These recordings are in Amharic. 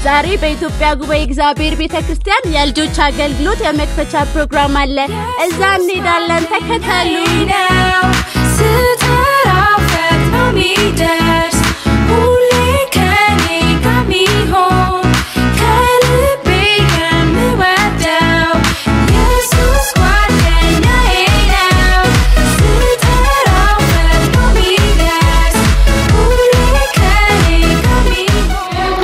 ዛሬ በኢትዮጵያ ጉባኤ እግዚአብሔር ቤተ ክርስቲያን የልጆች አገልግሎት የመክፈቻ ፕሮግራም አለ። እዛ እንሄዳለን። ተከተሉ። ስጠራው ፈጥኖ ሚደርስ ሁሌ ከኔ ጋር ሚሆን ከልቤ የምወደው ኢየሱስ ጓደኛዬ ነው። ስጠራው ፈጥኖ ሚደርስ ሁሌ ከኔ ጋር ሚሆን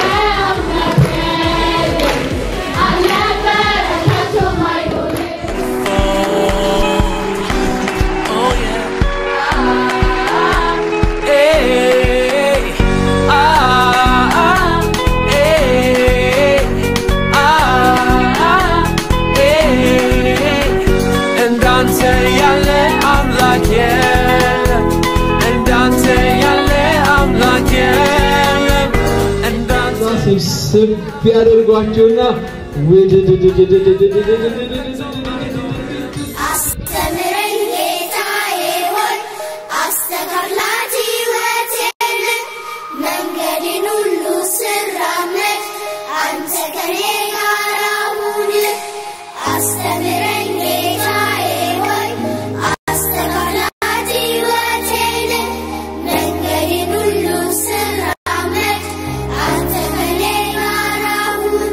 Oh yeah. Hey, ah, ah, hey, ah, hey. እንዳንተ ያለ አምላክ የለም። እንዳንተ ያለ አምላክ የለም። እንዳንተ ስብስብ ያደርጓቸውና አስተምረኝ ጌታዬ ሆይ አስተካክላት ሕይወቴን መንገዴን ሁሉ ስራመድ አንተ ከኔ ጋር ሁን አስተምረኝ ጌታዬ ሆይ አስተካክላት ሕይወቴን መንገዴን ሁሉ ስራመድ አንተ ከኔ ጋር ሁን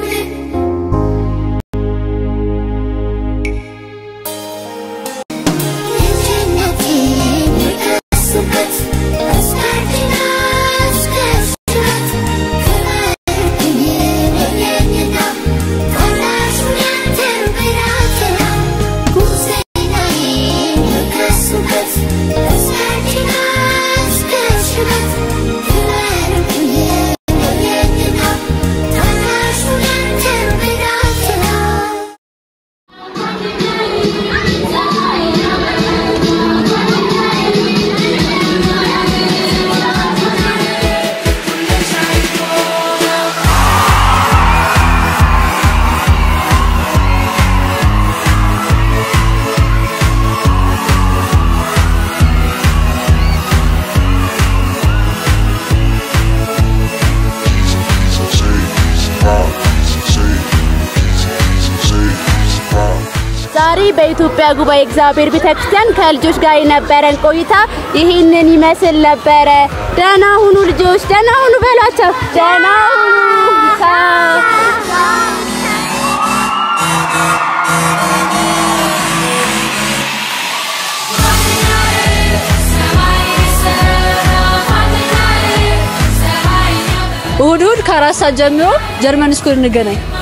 ዛሬ በኢትዮጵያ ጉባኤ እግዚአብሔር ቤተ ክርስቲያን ከልጆች ጋር የነበረን ቆይታ ይህንን ይመስል ነበረ። ደህና ሁኑ ልጆች፣ ደህና ሁኑ በሏቸው። ደህና ሁኑ። ቻው። እሁድ እሁድ ከአራት ሰዓት ጀምሮ ጀርመን ስኩል እንገናኝ።